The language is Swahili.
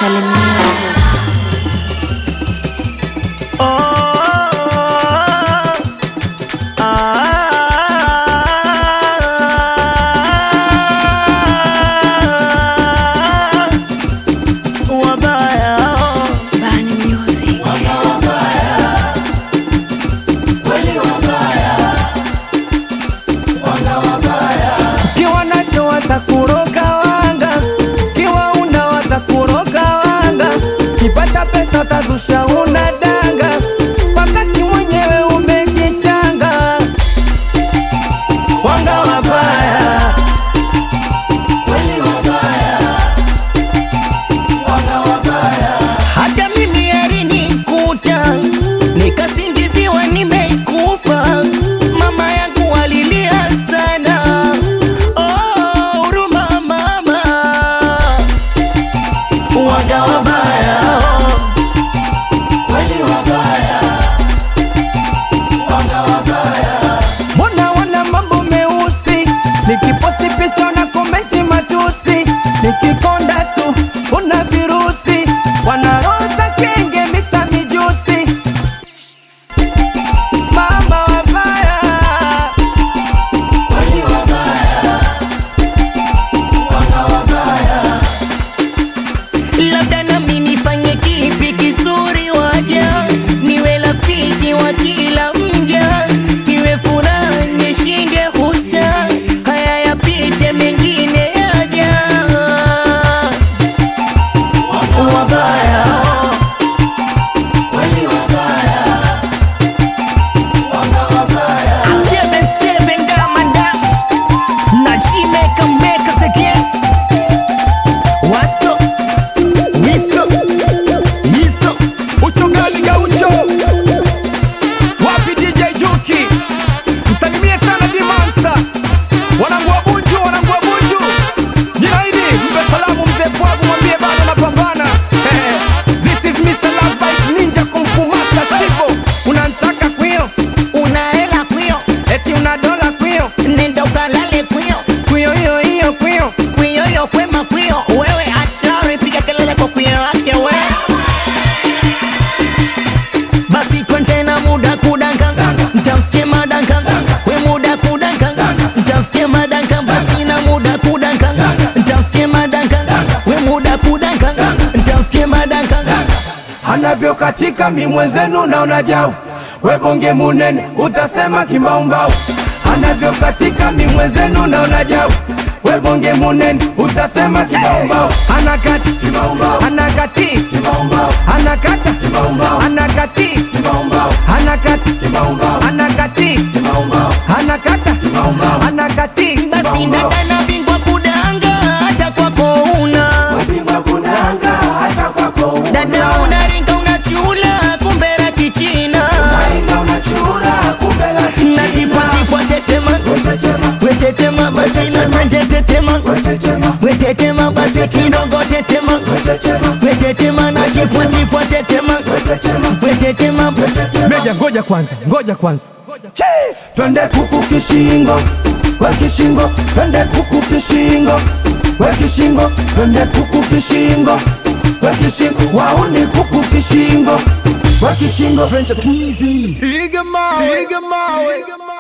Salim Music. Bani Music. kiwa nacho watakuroga wanga, kiwa una watakuroga wanga, kipata pesa tazusha una danga, wakati mwenyewe umejichanga. Wanga wabaya, hata mimi alinikuta nikasingiziwa nimeikufa. Mama yangu alilia sana, oh, huruma mama, waga wabaya Mbona wana mambo meusi, nikiposti picha na komenti matusi, nikikonda tu una virusi, wanaroza kenge mixa mijusi, mama wabaya labda nami nifanye kipi kizuri waja niwe rafiki wa kila mja iwe furaha nishinde husta haya yapite mengine yaja wabaya Seven, seven, Diamond Dash. Na she make 'em make us again. What's up? Niso, niso, ucho gani gaucho? Wapi DJ Juki? Msalimie sana D Monster. Wanangu wa Bunju, wanangu wa Bunju. Jina hili mpe salamu mzee Pwagu, mwambie bado napambana. Eh, This is Mr. Love Bite Ninja Kung Fu Master Sivo. Unanitaka kwio, una hela kwio, eti una dola kwio, nenda ukalale kwio, kwio hiyo hiyo kwio, kwio hiyo kwema kwio, wewe hatari, piga kelele kwa kwio wake we basi kontena muda kudanka mtamfikie madanka we muda kudanka mtamfikie madanka basi na muda kudanka mtamfikie madanka we muda kudanka mtamfikie madanka anavyo katika mi mwenzenu naona jau we bonge munene utasema kimbaumbau anavyo katika mi mwenzenu naona jau we bonge munene utasema kimbaumbau anakati anakati anakata anakati anakati anakati anakata anakati basi ndagana bingwa kudanga hata kwako una dada unaringa unachula kumbera kichina natipatipwa tetema wetetema basi natanje tetema wetetema basi kidogo tetema wetetema natipwatipwa tetema wetetema meja ngoja kwanza ngoja kwanza Che! twende kuku kishingo we kishingo twende kuku kishingo we kishingo twende kuku kishingo we kishingo wauni kuku kishingo we kishingo Piga mawe, piga mawe,